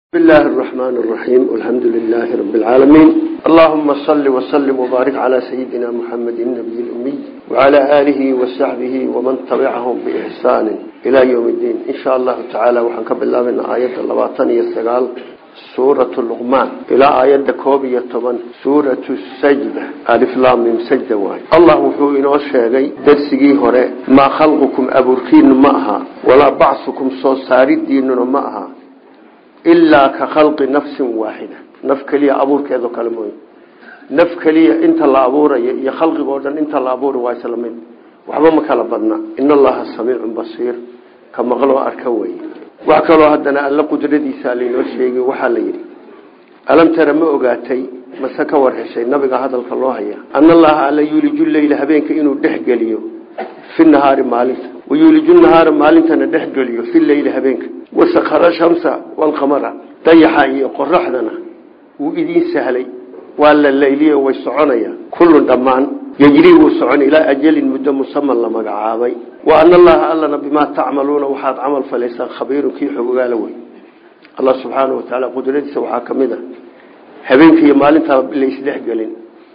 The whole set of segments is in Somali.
بسم الله الرحمن الرحيم والحمد لله رب العالمين اللهم صل وسلم وبارك على سيدنا محمد النبي الأمي وعلى آله وصحبه ومن تبعهم بإحسان إلى يوم الدين إن شاء الله تعالى وحنكب الله من آية اللباطن يستقال سورة اللغمان إلى آية كوبية طبعا سورة السجدة ألف لام من سجدة واحد الله وحو إنه الشيغي درسي هراء ما خلقكم أبركين معها ولا بعثكم صوصار الدين معها ilaa ka khalqi nafsin waaxida naf keliya abuurkeedo kale mooy naf keliya inta la abuurayo iyo khalqigoo dhan inta la abuura waa isla mid waxba ma kala badna in allaha samiicun basiir ka maqloo arka wey wax kaloo haddana alla qudradiisa laynoo sheegi waxaa la yidhi alam tara ma ogaatay mase ka war heshay nabiga hadalka loo haya ana allaha alla yuuliju leyla habeenka inuu dhexgeliyo fi nahaari maalinta wayuuliju nahaara maalintana dhexgeliyo fi leyli habeenka wasakara shamsa walqamara dayaxa iyo qoraxdana wuu idiin sahlay waa la layliye way soconayaan kullun dhammaan yejrii wuu socon ilaa ajalin muddo musaman la magacaabay wa ana allaha allana bimaa tacmaluuna waxaad camal falaysaan khabiirun kii xogogaala wey allah subxaana wa tacaala qudradiisa waxaa ka mid a habeenka iyo maalintaa la isdhexgelin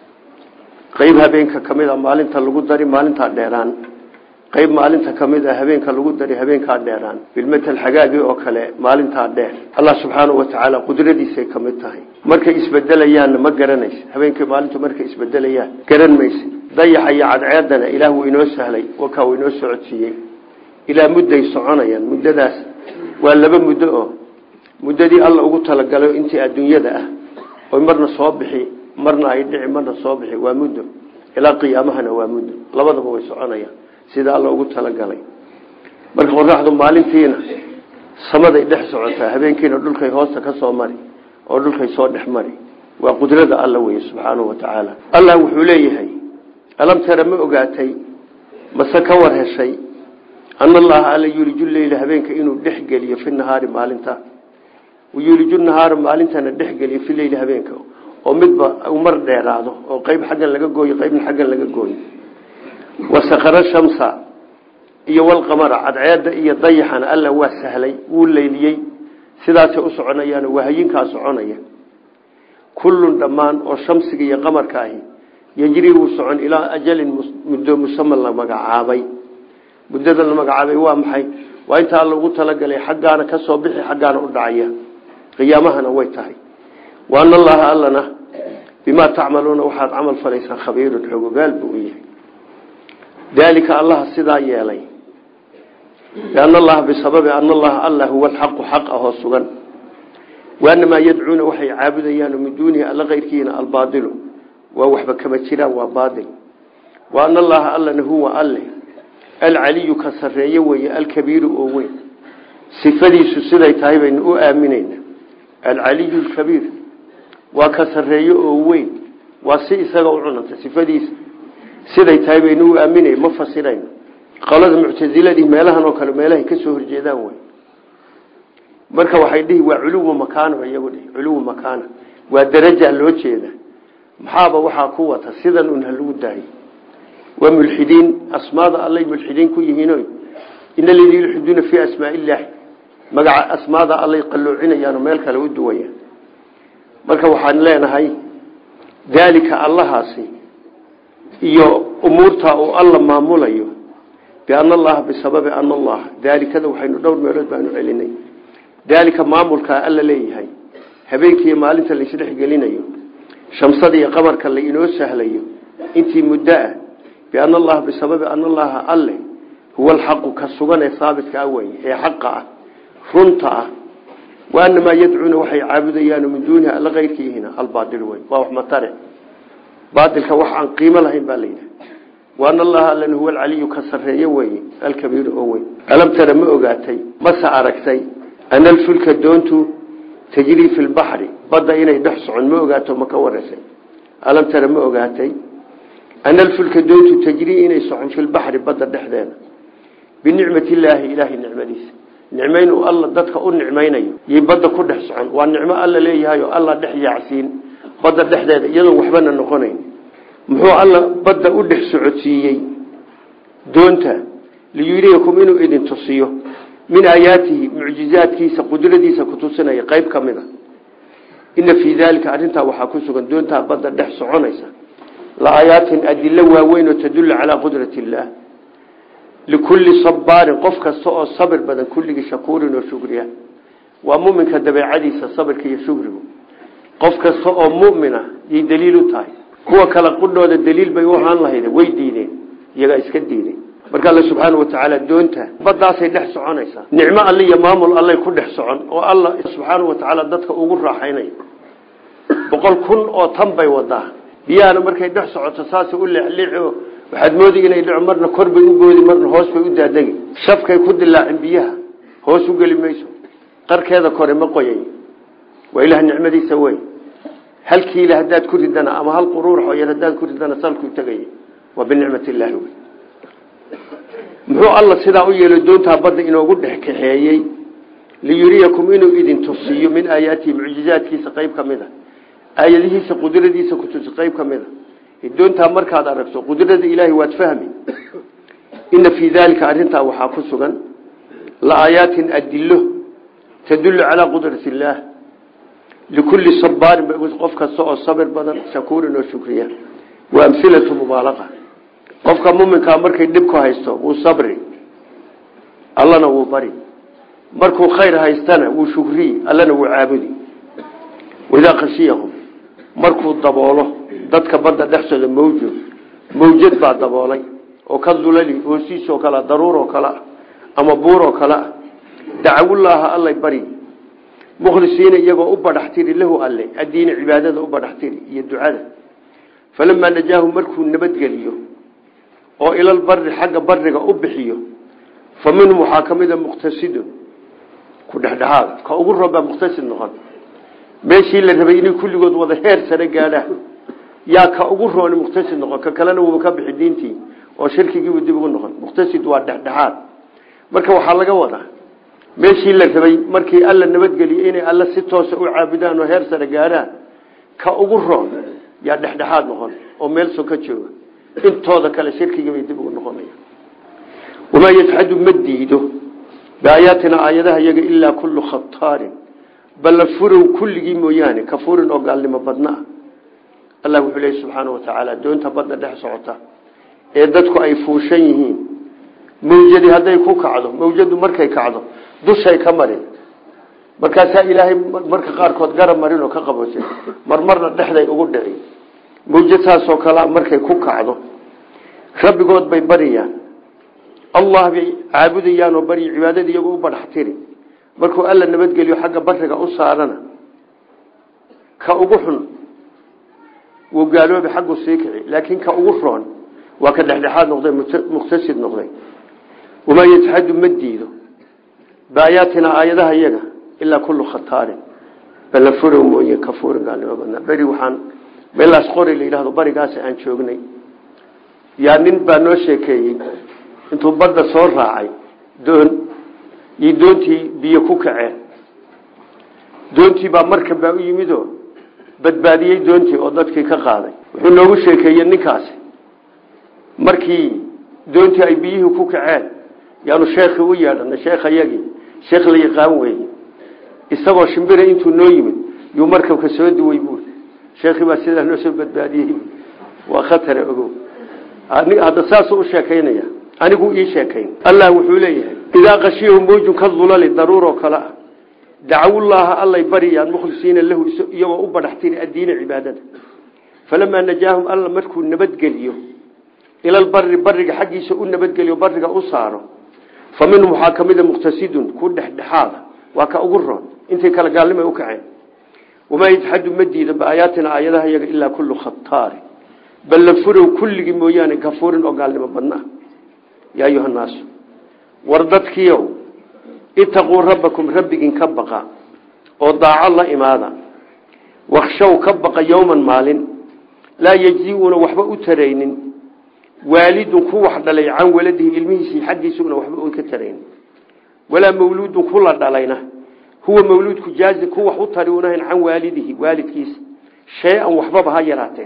qeyb habeenka ka mid a maalinta lagu dari maalintaa dheeraan qayb maalinta ka mid a habeenka lagu dari habeenkaa dheeraan bilmatal xagaagii oo kale maalintaa dheer allah subxaanau wa tacaala qudradiisay ka mid tahay markay isbedelayaanna ma garanaysa habeenkii maalintu markay isbedelayaan garan maysa dayaxa iyo cadceedana ilaah wuu inoo sahlay wakaa uu inoo socodsiiyey ilaa mudday soconayaan muddadaas waa laba muddo oo muddadii alla ugu talagalo intii adduunyada ah oy marna soo bixi marna ay dhici marna soo bixi waa muddo ilaa qiyaamahana waa muddo labadaba way soconayaan sida alla ugu talagalay marka qoraxdu maalintiina samaday dhex socotaa habeenkiina dhulkay hoosta ka soo mari oo dhulkay soo dhex mari waa qudrada alla weye subxaanahu wa tacaala allah wuxuu leeyahay alam tara ma ogaatay mase ka war heshay ana allaha alla yuuliju leyla habeenka inuu dhexgeliyo fi nahaari maalinta yuuliju nahaara maalintana dhexgeliyo fi leyli habeenka oo midba mar dheeraado oo qeyb xaggan laga gooyo qeybna xaggan laga gooyo wasakara shamsa iyo walqamara cadceeda iyo dayaxana alla waa sahlay wuu leyliyey sidaasay u soconayaan wahayinkaa soconaya kullun dhammaan oo shamsiga iyo qamarka ahi yejrii wuu socon ilaa ajalin muddo musaman la magacaabay muddada la magacaabay waa maxay waa inta alla ugu talagalay xaggaana ka soo bixi xaggaana u dhacaya qiyaamahana way tahay wa ana allaha allana bimaa tacmaluuna waxaad camal falaysaan khabiirun xogogaal buu u yahay dalika allaha sidaa yeelay lianna allaha bisababi ana allaha alla huwa alxaqu xaq ahoo sugan waanamaa yadcuuna waxay caabudayaan min duunihi alla keyrkiina albaadilu waa waxba kama jiraan waa baadil wa ana allaha allana huwa alle alcaliyu ka sarreeye weeye alkabiiru oo weyn sifadiisu siday tahay baynu u aaminayna alcaliyu lkabiir waa ka sarreeye oo weyn waa si isaga u cunanta sifadiisa siday tahay baynu u aaminay ma fasirayno qolada muctasiladii meelahan oo kale meelahay ka soo horjeedaan wey marka waxay dhihi waa culuwa makaana iyagu dhihi culuwa makaana waa daraja loo jeeda maxaaba waxaa ku wata sidan un halagu daayo waa mulxidiin asmaada allay mulxidiin ku yihiin in aladii yulxiduuna fii asmaa illaahi magaca asmaada allay qaloocinayaan oo meel kale u duwayaan marka waxaan leenahay daalika allahaasi iyo umuurta uu alla maamulayo biana allaha bisababi ana allaha daalikada waxaynu dhowr meelood baanu celinay daalika maamulkaa alla leeyahay habeenkiiyo maalinta laisdhexgelinayo shamsada iyo qamarka la inoo sahlayo intii muddo ah biana allaha bisababi ana allaha alle huwa alxaqu ka sugan ee haabitka ah weye ee xaqa ah runta ah waanamaa yadcuuna waxay caabudayaan min duunihi alla keyrkiihina albaail wey waa wax matare baailka wax aan qiimo lahayn baa layidhaha waana allaha allan huwa alcaliyu ka sarreeye weye alkabiiru oo weyn alam tara ma ogaatay mase aragtay ana alfulka doontu tajrii fi lbaxri badda inay dhex socon ma ogaato ma ka wareysay alam tara ma ogaatay ana alfulka doontu tajrii inay socon fi lbaxri badda dhexdeeda binicmat illaahi ilaahay nicmadiisa nicmayn uu alla dadka u nicmaynayo yay badda ku dhex socon waa nicmo alla leeyahay oo alla dhex yaacsiin badda dhexdeeda iyadoon waxbana noqonayn muxuu alla badda u dhex socodsiiyey doonta liyuriyakum inuu idin tusiyo min aayaatihi mucjizaadkiisa qudradiisa kutusinaya qayb ka mid a ina fii daalika arrintaa waxaa ku sugan doontaa badda dhex soconaysa la aayaatin adilo waaweyn oo tadullu calaa qudrati illaah likulli sabaarin qof kasta oo sabir badan kulligii shakuurin oo shukriya waa muminka dabeecadiisa sabirka iyo shukrigu qof kasta oo mumina yay daliil u tahay kuwa kale qudhooda daliil bay u ahaan lahayd way diideen iyagaa iska diiday marka alle subxaana watacaala doonta baddaasay dhex soconaysaa nicmo alle iyo maamul allay ku dhex socon oo alla subxaana watacaala dadka ugu raaxaynaya boqol kun oo tan bay wadaa biyahana markay dhex socoto saasay u leexleexo waxaad moodi inay dhico marna kor bay u goodi marna hoos bay u daadegi shafkay ku dilaacin biyaha hoos u geli mayso qarkeeda kore ma qoyay waa ilaah nicmadiisa wey hal kiila haddaad ku ridana ama hal quruurax yar haddaad ku ridana salkuu tegay waa binicmat illaahi wey muxuu alla sidaa u yeelo doontaa badda inoogu dhex kaxeeyey liyuriyakum inuu idin tusiyo min aayaatihi mucjizaadkiisa qayb ka mid a aayadihiisa qudradiisa kutusi qayb ka mid a doontaa markaad aragto qudrada ilaahay waad fahmi ina fii daalika arrintaa waxaa ku sugan la aayaatin adilo tadullu calaa qudrati illaah likulli sabaarin qof kasta oo sabir badan shakuurin oo shukriya wa amhilatu mubaalaqa qofka muminkaa markay dhib ku haysto wuu sabri allana wuu bari markuu khayr haystana wuu shukriyi allana wuu caabudi waidaa khashiyahum markuu daboolo dadka badda dhexsooda mawjo mawjad baa daboolay oo ka dulali hoosiisoo kalea daruuroo kalea ama buuroo kalea dacawullaaha allay bari mukhlisiina iyagoo u badhaxtiri lahu alle addiina cibaadada u badhaxtiri iyo ducada falamaa najaahu markuu nabadgeliyo oo ilal bari xagga bariga u bixiyo fa minhum waxaa ka mida muqtasidun ku dhexdhexaad ka ugu roobaa muqtasid noqon meeshii la rabay inay kulligood wada heer sare gaadhaan yaa ka ugu rooni muqtasid noqon ka kalena wuuba ka bixi diintii oo shirkigiibu dib ugu noqon muqtasid waa dhexdhexaad marka waxaa laga wadaa meeshii la rabay markii alla nabadgeliyey inay alla si toosa u caabudaan oo heer sare gaadhaan ka ugu roon yaa dhexdhexaad noqon oo meel so ka jooga intooda kale shirkigibay dib ugu noqonaya wamaa yajxadu ma diido biaayaatina aayadaha iyaga ilaa kullu khataarin balla furow kulligii mooyaane kafuurin oo gaalnimo badna ah allah wuxuu leeya subxaana wa tacaala doonta badda dhex socota ee dadku ay fuushan yihiin mawjadi hadday ku kacdo mawjadu markay kacdo dushay ka marin markaasaa ilaahay marka qaarkood garab marin oo ka qabose marmarna dhexday ugu dhici mawjad saasoo kalea markay ku kacdo rabbigood bay bariyaan allah bay caabudayaan oo baryi cibaadada iyagoo u badhaxtiri markuu alla nabadgeliyo xagga bariga u saarana ka ugu xun wuu gaaloobi xaggu sii kici laakiin ka ugu roon waa ka dhexdhexaad noqday muqtasid noqday wamaa yajxadu ma diido biaayaatina aayadaha iyaga ilaa kullu khataarin balla furow mooye kafuurin gaalnimo badnaa beri waxaan meelaas qori la yidhahdo barigaas aan joognay yaa nin baa noo sheekeeyey intuu badda soo raacay doon iyo doontii biyo ku kaceen doontii baa markan baa u yimidoo badbaadiyey doontii oo dadkii ka qaaday wuxuu noogu sheekeeyey ninkaasi markii doontii ay biyihii ku kaceen yaanu sheekhii u yeedhanay sheekh ayagii sheekh la yaqaan weeye isagoo shimbira intuu noo yimid yuu markabka soo duway buui sheekhii baa sidaa noo soo badbaadiyey waa khatare ogow hadda saasuu u sheekaynaya anigu ii sheekayn allah wuxuu leeyahay idaa qashiyahu mawjun ka dulali daruuroo kale ah dacawullaaha allay bariyaan mukhlisiina lahu iyagoo u badhaxtiri addiina cibaadada falamaa najaahum alla markuu nabadgeliyo ilal bari bariga xaggiisa u nabadgeliyo bariga u saaro fa minhum waxaa ka mida muqtasidun ku dhexdhexaada waa ka ugu roon intay kala gaalnimay u kaceen wamaa yajxadu ma diida biaayaatina aayadaha iyaga ilaa kullu khataari balla furow kulligii mooyaane kafuurin oo gaalnimo badna yaa ayuha naasu war dadkiiow itaquu rabbakum rabbigiin ka baqa oo daaco la imaada wakshow ka baqa yowman maalin laa yejzi-uuna waxba u taraynin waalidun ku wax dhalay can waladihi ilmihiisii xaggiisuna waxba u ka taraynin walaa mawluudun kula dhalayna huwa mawluudku jaazi ku wax u tari unahayn can waalidihi waalidkiisa shay-an waxbaba ha yaraatee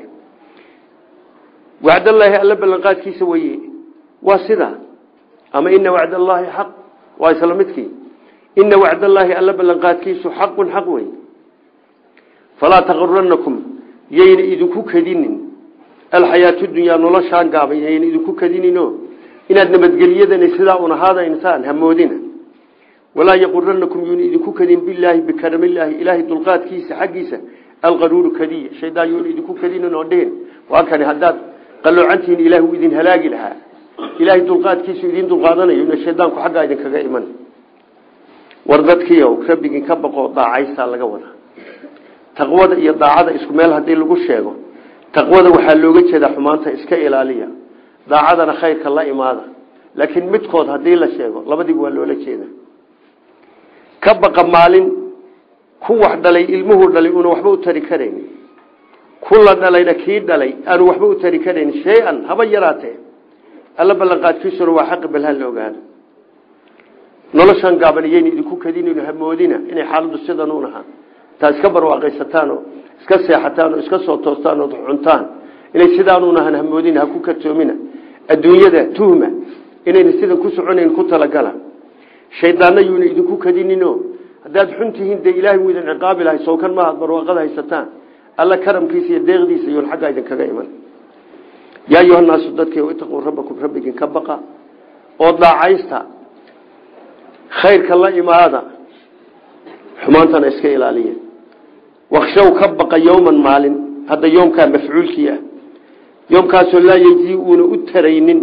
wacdallaahi alla ballanqaadkiisa weye waa sidaa ama ina wacd allaahi xaq waa isla midkii ina wacdallaahi alla ballanqaadkiisu xaqun xaq wey falaa taquranakum yayna idinku kadinin alxayaatu dunyaa noloshaan gaaban yayna idinku kadinino inaad nabadgeliyadani sidaa un ahaadaysaan hamoodina walaa yaquranakum yuuna idinku kadin bilaahi bikaramilaahi ilaahay dulqaadkiisa xaggiisa alqaruuru kadiya shaydaan yuuna idinku kadinin oo dhihin waa kani haddaad qaloocantihiin ilaah uu idin halaagi lahaa ilaahay dulqaadkiisu idin dulqaadanayo ina shaydaanku xaggaa idinkaga iman war dadkiiow rabbigii ka baqoo daacaysaa laga wadaa taqwada iyo daacada isku meel haddii lagu sheego taqwada waxaa looga jeedaa xumaanta iska ilaaliya daacadana khayrka la imaada laakiin midkood haddii la sheego labadiiba waa loola jeeda ka baqa maalin ku wax dhalay ilmuhu dhalay una waxba u tari karayn ku la dhalayna kii dhalay aanu waxba u tari karayn shay-an haba yaraatee alla ballanqaadkiisuna waa xaqi balhaan la ogaado noloshan gaaban iyayna idinku kadinayno hamoodina inay xaaladdu sidan un ahaa taa iska barwaaqaysataan oo iska seexataan oo iska soo toostaan oo cuntaan inay sidaanuun ahaan hamoodina ha ku kartoomina adduunyada tuhma inayna sidan ku soconayn ku talagala shaydaanna yuuna idinku kadinino haddaad xun tihiin dee ilaahay wuu idin ciqaabi lahay sowkan maaha ad barwaaqada haysataan alla karamkiisa iyo deeqdiisa iyoon xaggaa idinkaga iman yaa ayuhanaasu dadkii itaquu rabbakum rabbigin ka baqa oo daacaysta khayrka la imaada xumaantana iska ilaaliya wakshaw ka baqa yowman maalin hadda yoomkaa mafcuulkii ah yoomkaasoo laa yejii uuna u taraynin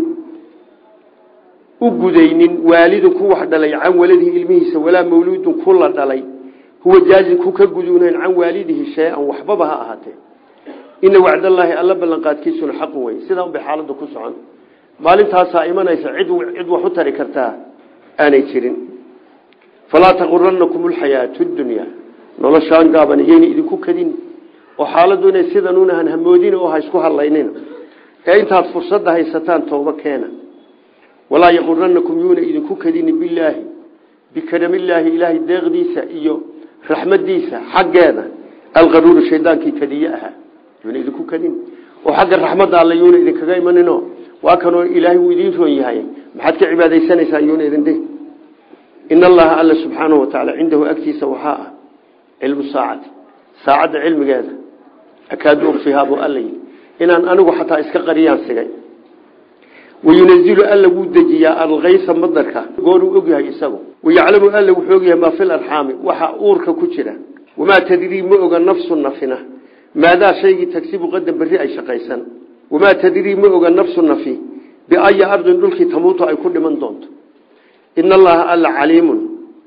u gudaynin waalidun ku wax dhalay can waladihi ilmihiisa walaa mawluudun ku la dhalay huwa jaazin ku ka guduunayn can waalidihi shay-an waxbaba ha ahaatee ina wacdallaahi alla ballanqaadkiisuna xaqun wey sidaa unbay xaaladdu ku socon maalintaasaa imanaysa cid cid wax u tari kartaa aanay jirin falaa taquranakum alxayaatu dunyaa noloshaan gaaban iyayna idinku kadin oo xaaladdu inay sidanuunahan hamoodin oo ha isku hadlaynin ee intaad fursadda haysataan tooba keena walaa yaquranakum yuuna idinku kadini bilaahi bikaramillaahi ilaahay deeqdiisa iyo raxmadiisa xaggeeda alqaruuru shaydaankii kadiye ahaa yuuna idinku kadin oo xagga raxmadda alle yuuna idinkaga imanino waa kanoo ilaahay uu idiin roon yahay maxaad ka cibaadaysanaysaa yuuna idin dhihi in allaha alla subxaanahu watacaala cindahu agtiisa waxaa ah cilmu saacati saacadda cilmigeeda akaadu ukfihaa buu alla yidhi inaan anigu xataa iska qariyaan sigay wayunazilu alla wuu dejiyaa alkaysa madarka gooruu ogyahay isagu wayaclamu alla wuxuu ogyahay maa fi larxaami waxa uurka ku jira wamaa tadrii ma oga nafsu nafina maadaa shaygii tagsibu qadan berri ay shaqaysan wamaa tadrii ma oga nafsu nafi biaya ardin dhulkii tamuutu ay ku dhiman doonto ina allaha alla caliimun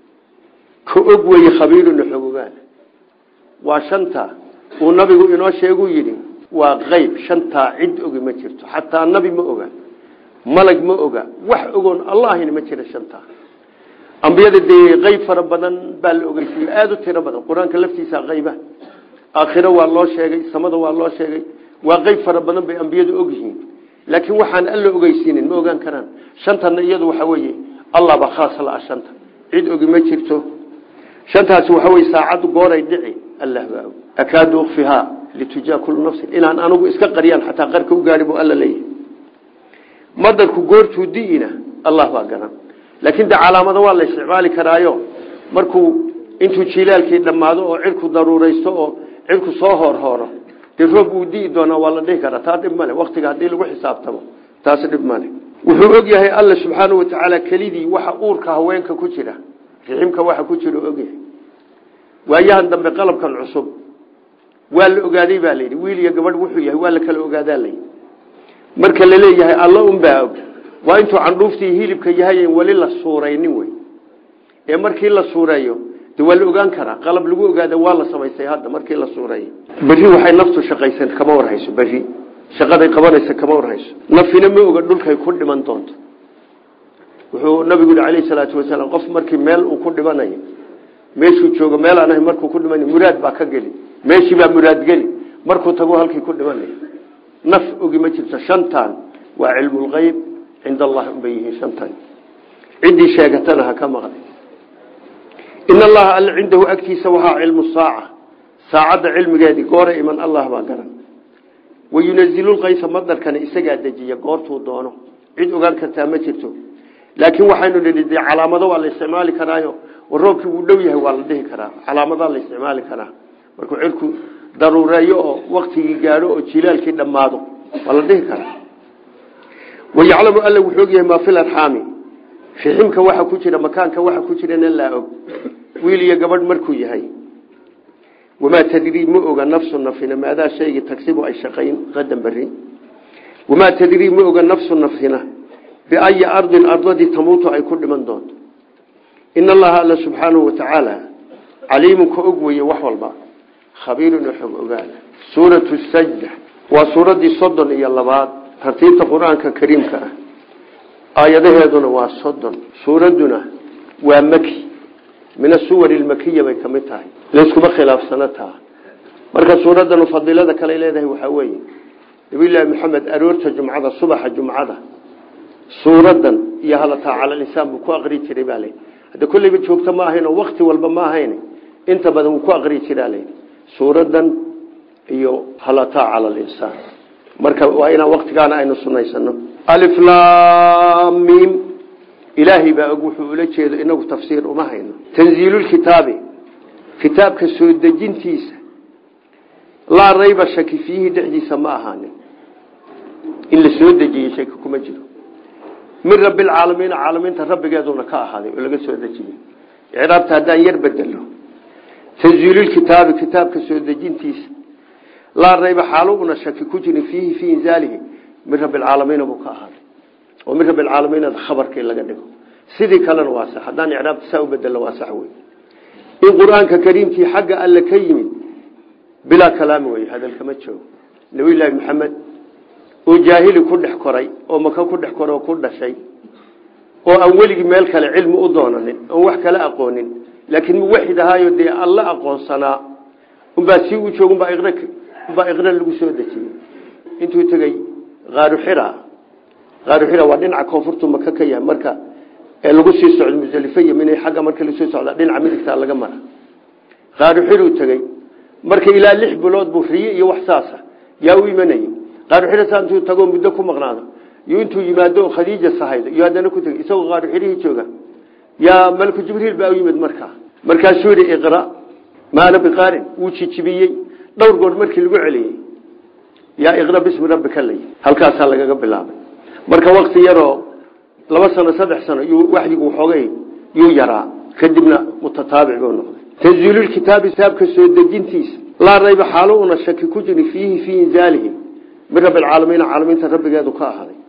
ka og weye khabiiruna xogogaan waa shanta uu nabigu inoo sheeguu yidhi waa qeyb shantaa cid ogi ma jirto xataa nabi ma oga malag ma oga wax ogoon allahina ma jira shantaa ambiyada dee qeyb fara badan baa la ogeysiiye aada u tiro badan qur-aanka laftiisa qeyba aakhiro waa loo sheegay samada waa loo sheegay waa qeyb fara badan bay ambiyadu ogyihiin laakiin waxaan alla ogeysiinin ma ogaan karaan shantana iyadu waxa weeye allah baa khaas la shanta cid ogi ma jirto shantaasi waxa weye saacaddu gooray dhici allah baa og akaadu ukfihaa litujaa kullu nafsin inaan anigu iska qariyaan xataa qarka u gaari buu alla leeyahay madarku goortuu di'ina allah baa garan laakiin de calaamado waa la isticmaali karaayo markuu intuu jilaalkii dhammaado oo cirku daruuraysto oo cirku soo hoorhooro dee roob uu di'i doonaa waa la dhihi karaa taa dhib male waktiga haddii lagu xisaabtamo taasi dhib male wuxuu og yahay alla subxaanau watacaala kelidii waxa uurka haweenka ku jira riximka waxa ku jira ogyahay waayahan dambe qalabkan cusub waa la ogaaday baa layidhi wiil iyo gabadh wuxuu yahay waa la kala ogaadaa layidhi marka la leeyahay alla unbaa og waa intuu candhuuftii hilibka yahay weli la suuraynin wey ee markii la suureeyo de waa la ogaan karaa qalab lagu ogaada waa la samaystay hadda markii la suureeyo berri waxay naftu shaqaysan kama warhayso berri shaqaday qabanaysa kama warhayso nafina ma oga dhulkay ku dhiman doonto wuxuu nabigu yihi calayhi salaatu wasalaam qof markii meel uu ku dhimanayo meeshuu joogo meel aan ahay markuu ku dhimanayo muraad baa ka geli meeshii baa muraad geli markuu tago halkii ku dhimanayo naf ogi ma jirto shantan waa cilmulgeyb cinda allahi unbay yihiin shantan ciddii sheegatana ha ka maqlay in allaha alla cindahu agtiisa waxaa cilmu saaca saacadda cilmigeedii goora iman allah baa garan wayunazilu lkaysa madarkana isagaa dejiya goortuu doono cid ogaan kartaa ma jirto laakiin waxaynu nidhi dee calaamado waa la isticmaali karaayo roobkii uu dhow yahay waa la dhihi karaa calaamadaa la isticmaali karaa markuu cirku daruureeyo oo waktigii gaadho oo jilaalkii dhammaado waa la dhihi karaa wayaclamu alla wuxuu og yahay maa fil arxaami fiximka waxa ku jira makaanka waxa ku jirana laa og wiil iyo gabadh markuu yahay wamaa tadrii ma oga nafsu nafina maadaa shaygii tagsibu ay shaqayn qadan beri wamaa tadrii ma oga nafsu nafsina biayi ardin ardadii tamuutu ay ku dhiman doonto in allaha alla subxaanahu watacaala caliimun ka og weye wax walba khabiirun xog ogaal suuratu sajda waa suuraddii soddon iyo labaad tartiibta qur-aanka kariimka ah aayadaheeduna waa soddon suuradduna waa maki min asuwar ilmakiya bay ka mid tahay layskuma khilaafsano taa marka suuraddanu fadiilada kale leedahay waxaa weeye nabiyullaahi maxamed aroorta jumcada subaxa jumcada suuradan iyo halataa cala linsaan buu ku aqri jiray baa le hadda kolleyba joogto ma ahayn oo wakti walba ma ahayn inta badan wuu ku aqri jiraa le suuradan iyo halataa cala linsaan marka waa inaan waktigaana aynu sunaysano aliflamim ilaahay baa og wuxuu ula jeedo inagu tafsiir uma hayno tanziilulkitaabi kitaabka soo dejintiisa laa rayba shaki fiihi dhexdiisa ma ahaanin in la soo dejiyey shaki kuma jiro min rabbilcaalamiina caalamiinta rabbigeeduna ka ahaaday oo laga soo dejiyey icraabta haddaan yar bedelo tanziilulkitaabi kitaabka soo dejintiisa laa rayba xaalo una shaki ku jirin fiihi fii inzaalihi min rabbilcaalamiina buu ka ahaaday oo min rabbilcaalamiina khabarkii laga dhigo sidii kalena waa sax haddaan icraabta saa u bedelo waa sax wey in qur-aanka kariimkii xagga alle ka yimid bilaa kalaami wey hadalkama joogo nabiyullaahi maxamed oo jaahili ku dhex koray oo maka ku dhex koray oo ku dhashay oo aan weligii meel kale cilmi u doonanin oon wax kala aqoonin laakiin muwaxid ahaayo dee alla aqoonsanaa unbaa sii u joog umbaa iqra umbaa iqra lagu soo dejiyey intuu tegey qaaru xira qaaru xira waa dhinaca koonfurtu maka ka yahay marka ee lagu sii socdo musalifo iyo minay xagga marka lasoo socda dhinaca midigtaa laga mara qaaru xiruu tegey marka ilaa lix bilood buu riye iyo wax saasa yaa u imanayey qaaru xira saa intuu tagoo muddo ku maqnaado iyo intuu yimaado khadiija sahaydo iyo haddana ku tegey isagoo qaaru xirihii jooga yaa malku jibriil baa u yimid markaa markaasuu yihi iqra maana biqaarin wuu jijibiyey dhowr goor markii lagu celiyey yaa iqra bismi rabbika lay halkaasaa lagaga bilaabay marka wakti yaroo laba sano saddex sano yuu waxyigu waxoogay yuu yaraa kadibna mutataabic buu noqday tanziilulkitaabi kitaabka soo dejintiisa laa rayba xaalo una shaki ku jirin fiihi fii inzaalihi min rabbi alcaalamiina caalamiinta rabbigeedu ka ahaaday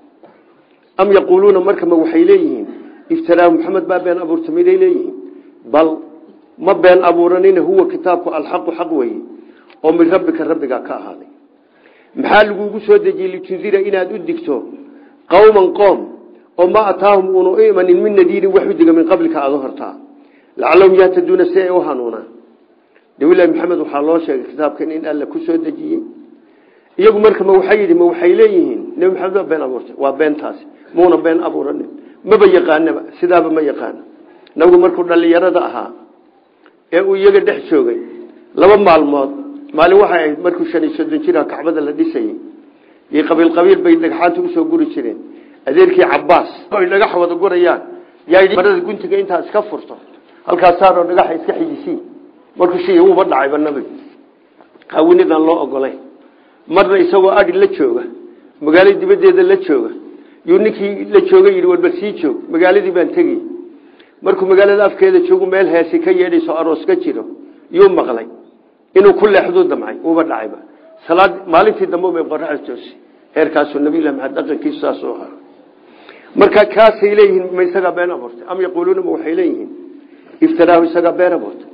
am yaquuluuna markama waxay leeyihiin iftaraahu maxamed baa been abuurta miday leeyihiin bal ma been abuuranina huwa kitaabku alxaqu xaq weeye oo min rabbika rabbigaa ka ahaaday maxaa lagugu soo dejiyey litundira inaad u digto qowman qoom oo ma ataahum uuna u imanin min nadiirin wax u diga min qablika aada hortaa lacalahum yahtaduuna si ay u hanuunaan nabilahi maxamed waxaa loo sheegay kitaabkan in alla ku soo dejiyey iyagu marka ma waxay yidhi ma waxay leeyihiin nebi maxamed waa been abuurtay waa beentaasi muuna been abuuranin maba yaqaanaba sidaaba ma yaqaano nabigu markuu dhallinyarada ahaa ee uu iyaga dhex joogay laba maalmood maalin waxay ahayd markuu shan iyo soddon jira kacbada la dhisayey iyo qabiil qabiil bay dhagxaanta usoo guri jireen adeerkii cabaas ay dhagax wada gurayaan yaa marada guntiga intaa iska furto halkaasaanoo dhagaxa iska xijisiin markuu shi uuba dhacayba nabigu qaawinidaan loo ogolay marna isagoo adhi la jooga magaalada dibadeeda la jooga yuu ninkii la jooga yidhi walba sii joog magaaladii baan tegiy markuu magaalada afkeeda joogu meel heesi ka yeedhayso aroos ka jiro yuu maqlay inuu ku leexduu damcay uuba dhacayba salaad maalintii dambe bay qoraxda toosi heerkaasuu nabilah maxamed dhaqankiisu saasuu ahaa marka kaasay leeyihiin ma isagaa been abuurtay am yaquuluuna ma waxay leeyihiin iftaraahu isagaa been abuurtay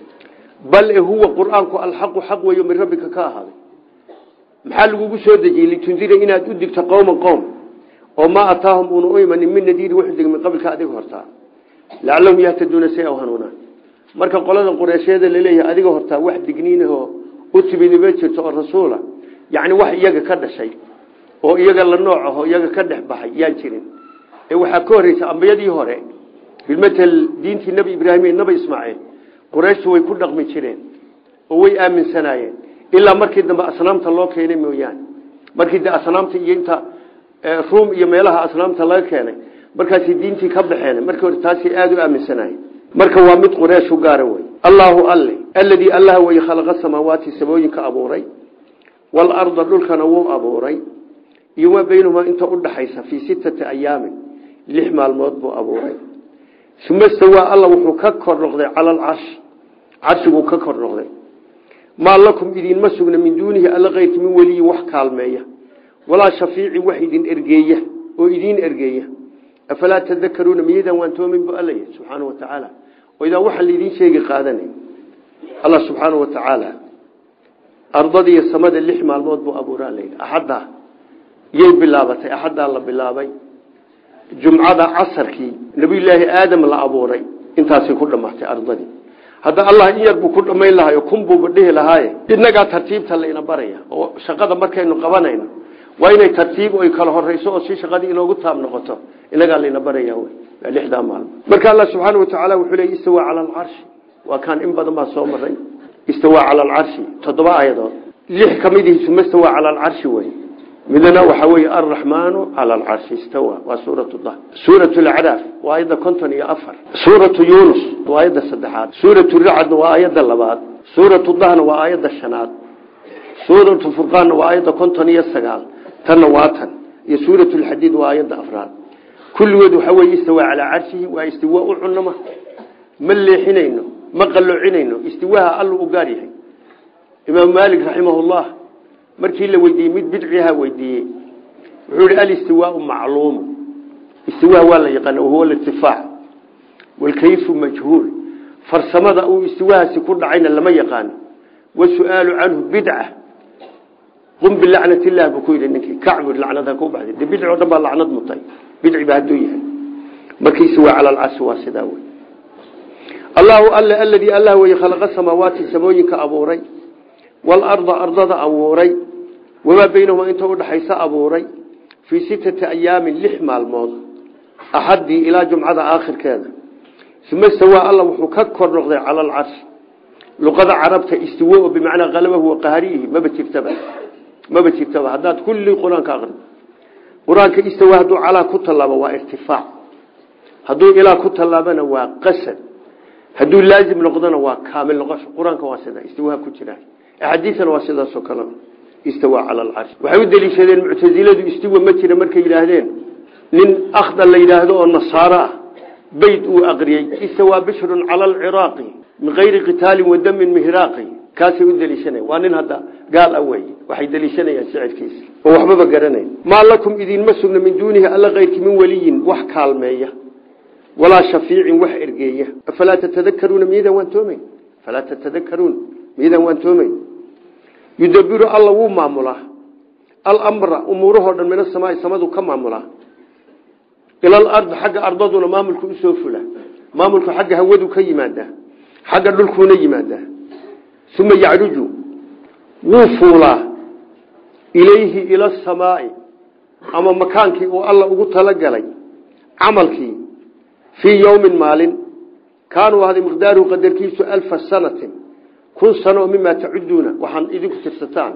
bal huwa qur-aanku alxaqu xaq weeyo min rabbika ka ahaaday maxaa lagugu soo dejiyey litundira inaad u digto qowman qowm oo maa ataahum uuna u imanin min nadiiri wuxuu degay min qablka adiga hortaa lacalahum yahtaduuna si ay u hanuunaan marka qolada qureysheeda laleeyahay adiga hortaa wax digniinahoo u timidima jirto oo rasuula yacni wax iyaga ka dhashay oo iyaga la nooc aho iyaga ka dhex baxay yaan jirin ee waxaa ka horreysa ambiyadii hore bilmatel diintii nebi ibraahim iyo nebi ismaaciil qurayshtu way ku dhaqmi jireen oo way aaminsanaayeen ilaa markii dambe asnaamta loo keenay mooyaane markii de asnaamta iyo inta ruum iyo meelaha asnaamta laga keenay markaasay diintii ka baxeen markii hore taasay aada u aaminsanahay marka waa mid qureesh u gaara wey allaahu alle alladii allah wey khalaqa samaawaati samooyinka abuuray waalarda dhulkana wuu abuuray iyo maa baynahumaa inta udhaxaysa fii sittati ayaamin lix maalmood buu abuuray uma stawaa alla wuxuu ka kor noqday cala alcarshi carshiguu ka kor noqday maa lakum idinma sugna min duunihi alla keyrki min weliyin wax kaalmeeya walaa shafiicin wax idin ergeeya oo idiin ergeeya afalaa tadakaruuna miyadan waan toomin bu alla yihi subxaana wa tacaala oo idaa waxaa laydin sheegi qaadanay allah subxaana wa tacaala ardadiiyo samada lix maalmood buu abuuraa layidhi axaddaa yay bilaabatay axaddaa la bilaabay jumcada casarkii nabiyulaahi aadam la abuuray intaasay ku dhammaatay ardadii hadda allah in yar buu ku dhammayn lahayo kun buuba dhihi lahaaye innagaa tartiibta layna baraya oo shaqada markaynu qabanayno waa inay tartiib oy kala horeyso oo si shaqadii inoogu taab noqoto inagaa layna baraya wy waa lixdaa maalmo marka allah subxaana watacaala wuxuu leey istawaa cala alcarshi waa kaan in badan baa soo maray istawaa cala alcarshi toddoba aayadood lix ka midihi suma stawaa cala alcarshi wey midna waxaa weeye alraxmaanu cala alcarshi istawa waa suurat dah suurat lacraaf waa aayadda konton iyo afar suuratu yunus waa aayadda saddexaad suuratu racadna waa aayadda labaad suuratu dahna waa aayadda shanaad suuratu furqaanna waa aayadda konton iyo sagaal tanna waa tan iyo suurat lxadiid waa aayadda afraad kulligood waxaa weye istawaa calaa carshihi waa istiwa u cunama ma leexinayno ma qaloocinayno istiwaha allu u gaar yahay imaam maalik raximahullah markii la weydiiyey mid bidciha weydiiyey wuxuu yihi alistiwaau macluumu istiwa waa la yaqaana wahuwa lirtifaac walkayfu majhuul farsamada uu istiwahaasi ku dhacayna lama yaqaano wasu'aalu canhu bidca qum bilacnat illah buu ku yidhi ninkii kacbud lacnada ku baxday de bidci o dhan baa lacnad mutay bidci ba hadduu yahay marka istiwa cala alcarshi waa sidaa wey allahu alle aladii allah weye khalaqa samaawaati samooyinka abuuray waalarda ardada abuuray wamaa baynahumaa inta udhaxaysa abuuray fii sittati ayaamin lix maalmood axaddii ilaa jumcada aakhirkeeda uma stawaa alla wuxuu ka kor noqday cala alcarshi luqada carabta istiwo oo bimacnaa qalabahu wa qahriyihi maba jirtaba maba jirtaba haddaad kulli qur-aanka aqri qur-aanka istawa hadduu calaa ku tallaabo waa irtifaac hadduu ilaa ku tallaabana waa qasad hadduu laazim noqdona waa kaamil noqosho qur-aanka waa sida istiwaha ku jira axaadiisana waa sidaasoo kale istawa cala alcarshi waxay u deliishadeen muctasiladu istiwa ma jira markay yidhaahdeen nin akhda la yidhaahdo oo nasaaro ah bayd uu aqriyey istawaa bishrun cala alciraaqi min kayri qitaalin wa damin mihraaqi kaasay u deliishanaya waa nin hadda gaal ah wey waxay deliishanayaan shicirkiisa oo waxbaba garanayn maa lakum idinma sugna min duunihi alla kayrki min weliyin wax kaalmeeya walaa shafiicin wax ergeeya afalaa tatadakaruuna miyadan waan toomayn falaa tatadakaruun miyadan waan toomayn yudabiru alla wuu maamulaa alamra umuurahoo dhan min asamaai samadu ka maamulaa ila alardi xagga ardaduna maamulku usoo fula maamulku xagga hawadu ka yimaadaa xagga dhulkuuna yimaadaa uma yacruju wuu fuulaa ilayhi ila asamaai ama makaankii uu alla ugu talagalay camalkii fii yowmin maalin kaanuu ahday miqdaaruhu qadarkiisu alfa sanatin kun sano oo mimaa tacuduuna waxaan idinku tirsataan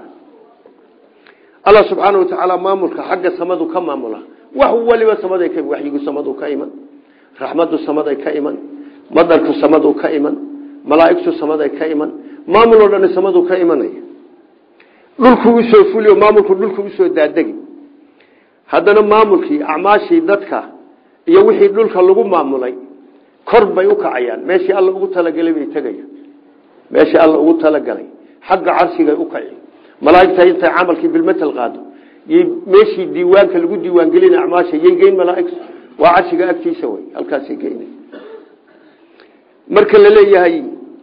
alla subxaana wa tacaala maamulka xagga samadu ka maamula wax waliba samaday ka waxyigu samadu ka iman raxmadu samaday ka iman madarku samadu ka iman malaa'igtu samaday ka iman maamul oo dhan samadu ka imanaya dhulku usoo fuliyo maamulku dhulku usoo daadegi haddana maamulkii acmaashii dadka iyo wixii dhulka lagu maamulay kor bay u kacayaan meeshii alla ugu talagalay bay tegayaan meeshii alla ugu talagalay xagga carshigay u kaci malaaigta intay camalkii bilmatal qaado y meeshii diiwaanka lagu diiwaangelina acmaasha yay geyn malaaigtu waa carshiga agtiisa wey halkaasay geyna marka la leeyahay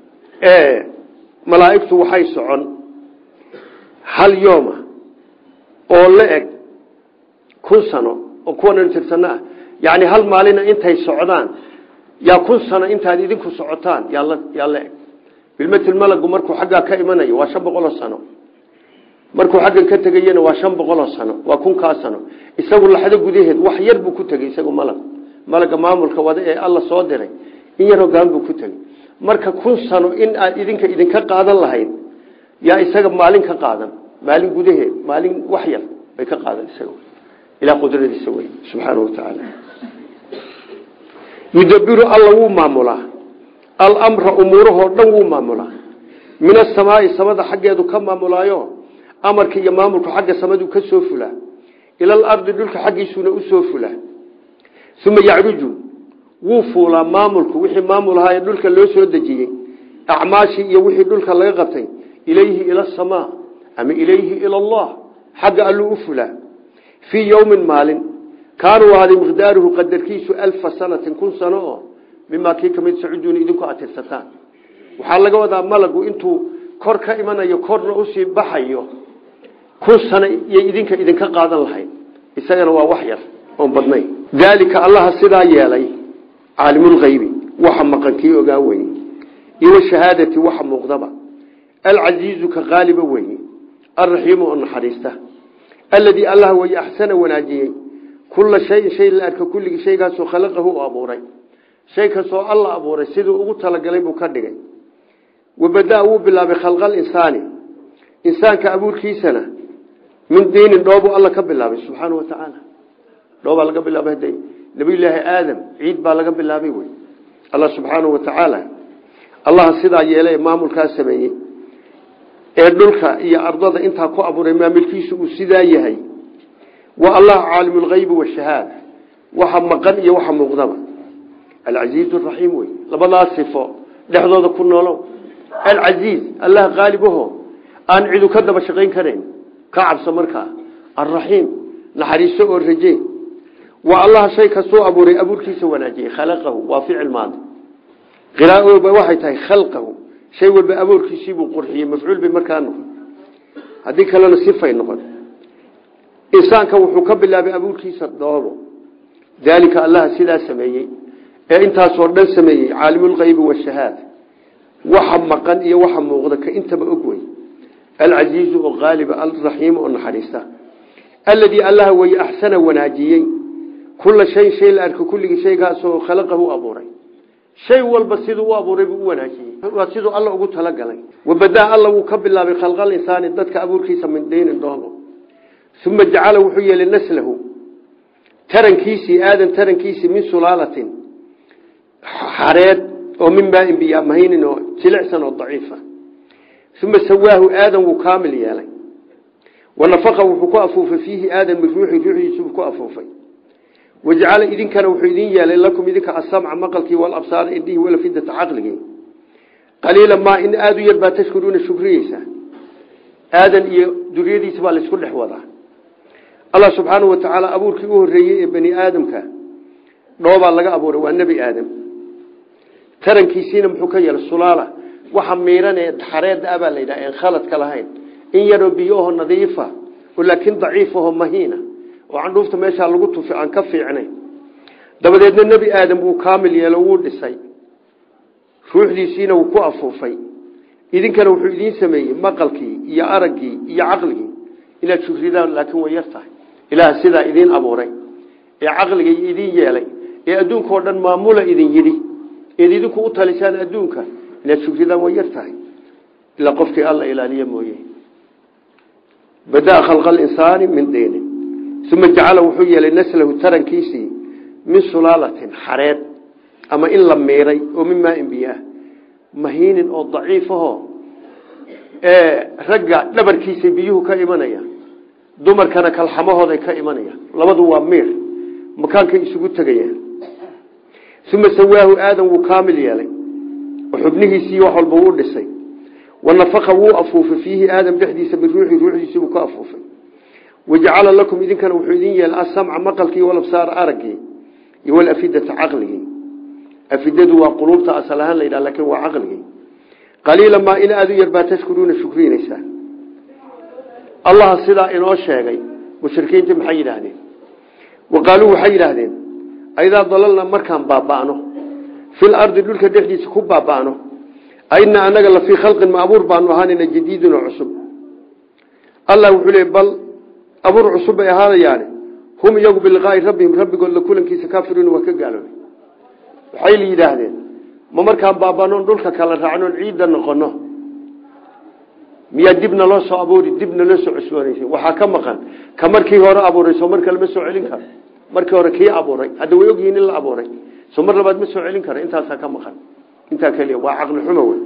malaaigtu waxay socon hal yooma oo la eg kun sano oo kuwan tirsano ah yani hal maalina intay socdaan yaa kun sano intaad idinku socotaan yaa la eg bilmatil malagu markuu xaggaa ka imanayo waa shan boqoloo sano markuu xaggan ka tegayena waa shan boqoloo sano waa kunkaa sano isagu laxdo gudaheed wax yar buu ku tegey isagu malag malaga maamulka wada ee alla soo diray in yaroo gaan buu ku tegey marka kun sano in aad idinka idinka qaadan lahayd yaa isaga maalin ka qaadan maalin gudaheed maalin wax yar bay ka qaadan isaga ilaa qudradiisa wey subxaana watacaala yudabiru alla wuu maamulaa alamra umuurahoo dhan wuu maamulaa min asamaai samada xaggeedu ka maamulaayo amarka iyo maamulku xagga samadu ka soo fulaa ila alardi dhulka xaggiisuuna usoo fulaa uma yacruju wuu fuulaa maamulku wixii maamul ahaa ee dhulka loo soo dejiyey acmaashii iyo wixii dhulka laga qabtay ilayhi ila asamaa ama ilayhi ila allah xagga alluu u fulaa fii yowmin maalin kaanuu ahaaday miqdaaruhu qadarkiisu alfa sanatin kun sano oo mimaa kii kamid sacuduuna idinku atirsataan waxaa laga wadaa malagu intuu kor ka imanayo korna usii baxayo kun sano iyo idinka idinka qaadan lahayd isagana waa wax yar oon badnayn daalika allaha sidaa yeelay caalimulkaybi waxa maqan kii ogaa weye iyo shahaadati waxa muuqdaba alcasiizu ka qaaliba weye alraxiimu oo naxariista aladii allah weye axsana wanaajiyey kula shayin shay la arka kulligii shaygaasoo khalaqahu u abuuray shay kastoo alla abuuray siduu ugu talagalay buu ka dhigay wabadaa wuu bilaabay khalqal insaani insaanka abuurkiisana min diinin dhoobuu alla ka bilaabay subxaana wa tacaala dhoobaa laga bilaabay hada nabiyulaahi aadam ciid baa laga bilaabay wey allah subxaanahu wa tacaala allaha sidaa yeelay maamulkaa sameeyey ee dhulka iyo ardada intaa ku abuuray maamulkiisu uu sidaa yahay waa allah caalimulkaybi washahaada waxa maqan iyo waxa muuqdaba alcasiiz raxiim wey labadaas sifo dhexdooda ku noolow alcasiiz allah qaalibaho aan cidu ka daba shaqayn karayn ka cabso markaa alraxiim naxariiso oo raje waa allah shay kastuu abuuray abuurkiisa wanaajiyey khalaqahu waa ficil maadi qiraa'oba waxay tahay khalqahu shay walba abuurkiisiibuu qurxiyey mafcuul bay markaa noqon haddii kalena sifay noqon insaanka wuxuu ka bilaabay abuurkiisa dhoobo daalika allaha sidaa sameeyey ee intaasoo dhan sameeyey caalimulkaybi washahaada waxa maqan iyo waxa muuqda ka intaba og wey alcasiizu oo qaaliba alraxiimu oo naxariista aladii allaha weye axsana wanaajiyey kula shayin shay la arka kulligii shaygaasoo khalaqahu abuuray shay walba siduu u abuuray buu u wanaajiyey waa siduu alla ugu talagalay wabadaa alla wuu ka bilaabay khalqal insaani dadka abuurkiisa min diinin dhoobo uma jacala wuxuu yeelay naslahu tarankiisii aadan tarankiisii min sulaalatin xareed oo min maain biya mahaynin oo jilicsan oo daciifa uma sawaahu aadan wuu kaamil yeelay wanafaqa wuxuu ku afuufay fiihi aadan min ruuxi ruuxdiisubuu ku afuufay wajacala idinkana wuxuu idin yeelay lakum idinka asamca maqalkii walabsaara indhihi walafidata caqligii qaliila maa in aada u yar baa tashkuruuna shukriyeysa aadan iyo duriyadiisa baa laysku dhex wadaa allah subxaanau wa tacaala abuurkii u horreeyey ee bani aadamka dhoobaa laga abuuray waa nebi aadam tarankiisiina muxuu ka yeelay sulaala waxa miiran ee xareeda abaa la yidhaha en khaladka lahayn in yaroo biyoho nadiifa oo laakiin daciifaho mahiina oo candhuufta meeshaa lagu tufi aan ka fiicnayn dabadeedna nebi aadam wuu kaamil yeelo wuu dhisay ruuxdiisiina wuu ku afuufay idinkana wuxuu idiin sameeyey maqalkii iyo araggii iyo caqligii inaad shukridaan laakiin way yar tahay ilaah sidaa idiin abuuray ee caqliga idiin yeelay ee adduunka oo dhan maamula idin yidhi eed idinku u talisaan adduunka inaad shukridaan way yar tahay ilaa qofkii alla ilaaliya mooye badaa khalqa alinsaani min diinin uma jacala wuxuu yeelay naslahu tarankiisii min sulaalatin xareed ama in la miiray oo min maain biyaah mahiinin oo daciifaho ee ragga dhabarkiisay biyuhu ka imanaya dumarkana kalxamahooday ka imanayaan labadu waa miir makaankay isugu tegayaan uma sawaahu aadan wuu kaamil yeelay oo xubnihiisii wax walba wuu dhisay wanafaqa wuu afuufay fiihi aadam dhexdiisa min ruuxi ruuxdiisiibuu ka afuufay wajacala lakum idinkana wuxuu idin yeelay asamca maqalkii walabsaara araggii iyo walafidata caqligii afidadu waa quluubta asal ahaan la yidhaha lakin waa caqligii qaliila maa in aada u yar baa tashkuruuna shukrinaysaa allaha sidaa inoo sheegay mushrikiintii maxay yidhaahdeen wa qaaluu waxay yidhaahdeen aidaa dalalna markaan baaba'no fil ardi dhulka dhexdiisa ku baaba'no aina anaga la fii khalqin ma abuur baanu ahaanayna jadiidin oo cusub allah wuxuu leey bal abuur cusub bay ahaanayaane hum iyagu biliqaai rabbihim rabbigood la kulankiisa kaafiruun waa ka gaaloobay waxay la yidhaahdeen ma markaan baaba'noon dhulka kala raacnoon ciidda noqono miyaa dib naloo soo abuuri dib naloo soo cusboonaysa waxaa ka maqan ka markii hore abuuray soo mar kale ma soo celin karo markii hore kii abuuray hadda way ogyihiin in la abuuray soo mar labaad ma soo celin kara intaasaa ka maqan intaa keliya waa caqli xumo wey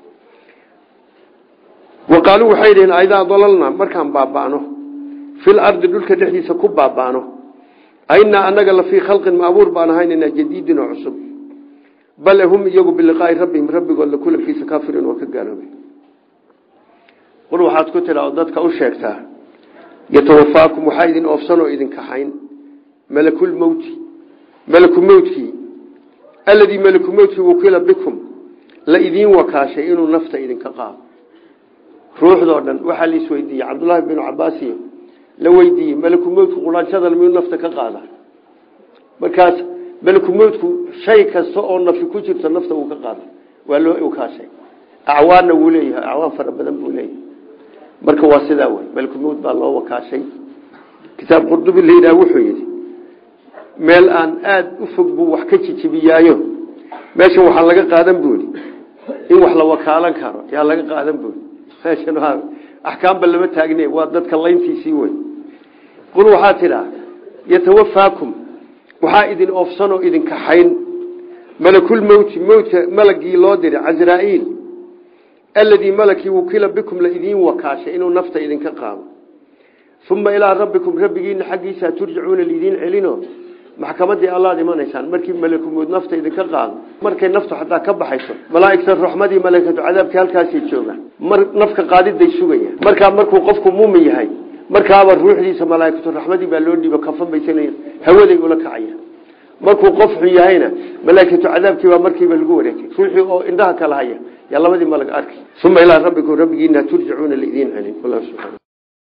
wa qaaluu waxay dhiheen aidaa dalalna markaan baaba'no fil ardi dhulka dhexdiisa ku baaba'no ainaa anaga la fii khalqin maabuur baan ahaynana jadiidin oo cusub bale hum iyagu biliqaai rabbihim rabbigood la kulankiisa kaafiriin waa ka gaaloobay qul waxaad ku tidha oo dadka u sheegtaa yatawafaakum waxaa idin oofsan oo idin kaxayn malakulmowti malaku mowtkii alladii malaku mowtkii wakiila bikum la idiin wakaashay inuu nafta idinka qaado ruuxdoo dhan waxaa la isweydiiyey cabdullaahi binu cabaasiyo la weydiiyey malaku mowtku quraanshada miyuu nafta ka qaada markaas malaku mowtku shay kasta oo nafi ku jirto nafta uu ka qaada waa loo wakaashay acwaanna wuu leeyahay acwaan fara badan buu leeyahay marka waa sidaa wey malakumowt baa loo wakaashay kitaab qurdubi la yidhaha wuxuu yidhi meel aan aada u fog buu wax ka jijibiyaayo meeshan waxaa laga qaadan buuri in wax la wakaalan karo yaa laga qaadan buuri meeshan axkaamba lama taagne waa dadka layntiisii wey qul waxaa tidhaa yatawafaakum waxaa idin oofsanoo idin kaxayn malakulmowti mowtka malagii loo diray casraa'iil alladii malakii wukila bikum la idiin wakaashay inuu nafta idinka qaado uma ilaa rabbikum rabbigiina xaggiisa turjacuuna lidiin celino maxkamadii allaad imanaysaan markii malakumowd nafta idinka qaado markay naftu xataa ka baxayso malaaigta raxmadii malaykatu cadaabkii halkaasay joogaan mar nafka qaadiday sugaya markaa markuu qofku muumin yahay markaaba ruuxdiisa malaaikatu raxmadii baa loo dhiibo kafan baysanaya hawaday ula kacaya markuu qof xun yahayna malaaikatu cadaabkii baa markiiba lagu wareegay ruuxii oo indhaha kala haya yaa labadii malag arki uma ilaa rabbikum rabbigiina turjacuuna lidiin celin